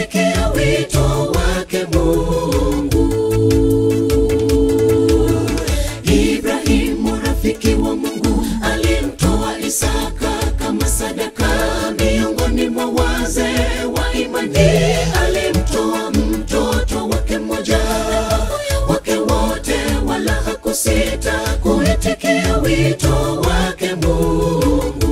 kuitikia wito wake Mungu. Ibrahimu rafiki wa Mungu alimtoa Isaka kama sadaka miongoni mwa wazee wa imani. Alimtoa mtoto wake mmoja wake wote, wala hakusita kuitikia wito wake Mungu.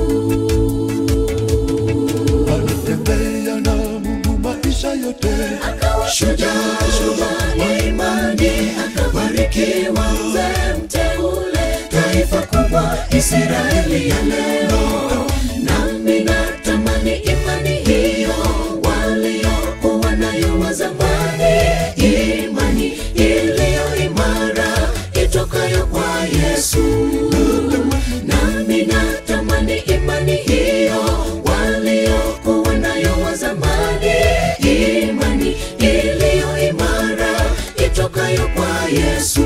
alitembea na Mungu maisha yote, akawa shujaa shujaa wa imani, akabarikiwa mzee mteule, taifa kubwa Israeli ya leo. Nami natamani imani hiyo waliokuwa nayo wa zamani, imani iliyo imara itokayo kwa Yesu. Nami natamani imani hiyo waliokuwa nayo wa zamani, imani iliyo imara itokayo kwa Yesu.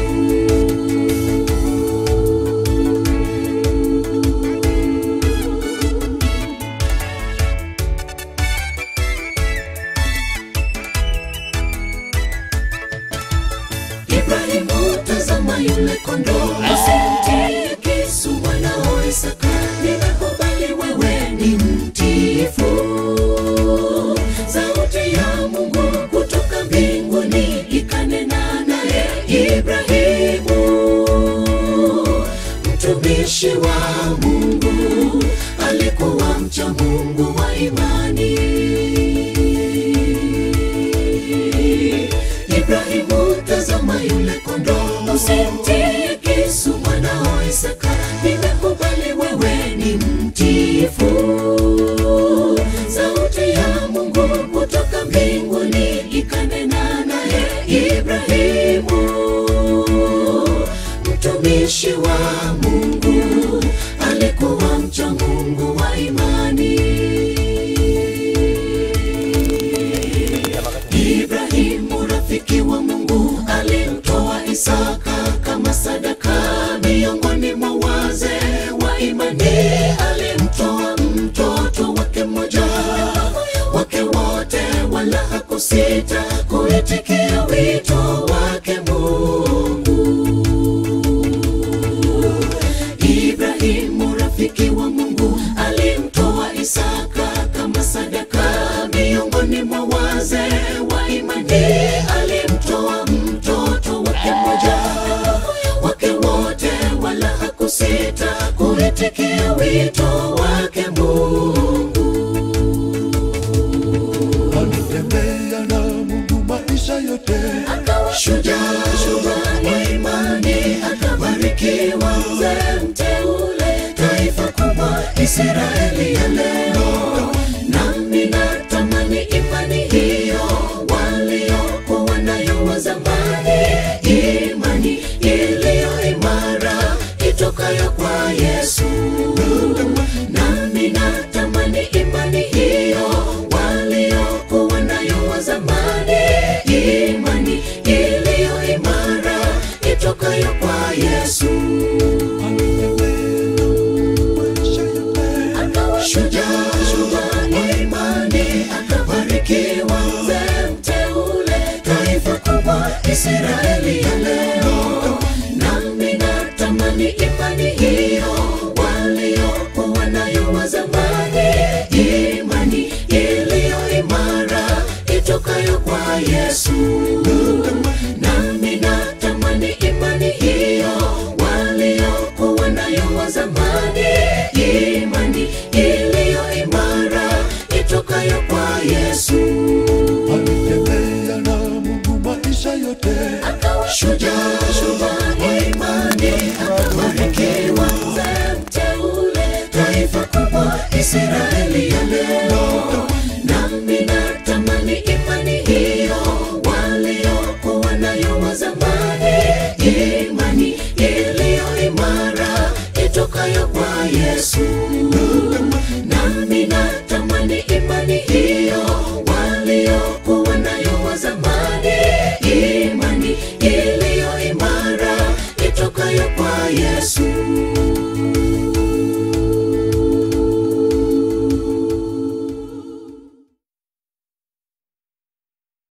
Ibrahimu, tazama yule kondoo, usimtie kisu mwanao Isaka. Nimekubali wewe ni mtiifu. Sauti ya Mungu kutoka mbinguni ikanena naye Ibrahimu, mtumishi wa Mungu, alikuwa mcha Mungu wa imani. Ibrahimu, tazama yule kondoo, usimtie kisu mwanao Isaka. Nimekubali wewe ni mtiifu. Sauti ya Mungu kutoka mbinguni ikanena naye Ibrahimu, mtumishi wa Mungu, alikuwa mcha Mungu wa imani. Ibrahimu rafiki wa Mungu alimtoa Isaka kama sadaka miongoni mwa wazee wa imani. Alimtoa mtoto wake mmoja wake wote, wala hakusita kuitikia wito wake Mungu. Ibrahimu rafiki wa Mungu alimtoa Isaka kama sadaka miongoni mwa wazee wa imani. Alimtoa mtoto wake mmoja wake wote, wala hakusita kuitikia wito wake Mungu. alitembea na Mungu maisha yote, akawa shujaa shujaa wa imani, akabarikiwa mzee mteule, taifa kubwa Israeli ya leo. Nami natamani imani hiyo waliokuwa nayo wa zamani, imani iliyo imara itokayo kwa Yesu. Nami natamani imani hiyo waliokuwa nayo wa zamani, imani iliyo imara itokayo kwa Yesu. maisha yote, Akawa shujaa shujaa wa imani, akabarikiwa mzee mteule, taifa kubwa Israeli ya leo. Nami natamani imani hiyo waliokuwa nayo wa zamani, imani iliyo imara itokayo kwa Yesu. Nami natamani imani hiyo waliokuwa nayo wa zamani, imani iliyo imara itokayo kwa Yesu. alitembea na Mungu maisha yote, Akawa shujaa shujaa wa imani, akabarikiwa mzee mteule, taifa kubwa Israeli ya leo. Nami natamani imani hiyo waliokuwa nayo wa zamani, imani iliyo imara itokayo kwa Yesu. Nami natamani imani hiyo waliokuwa nayo wa zamani, imani iliyo imara itokayo kwa Yesu.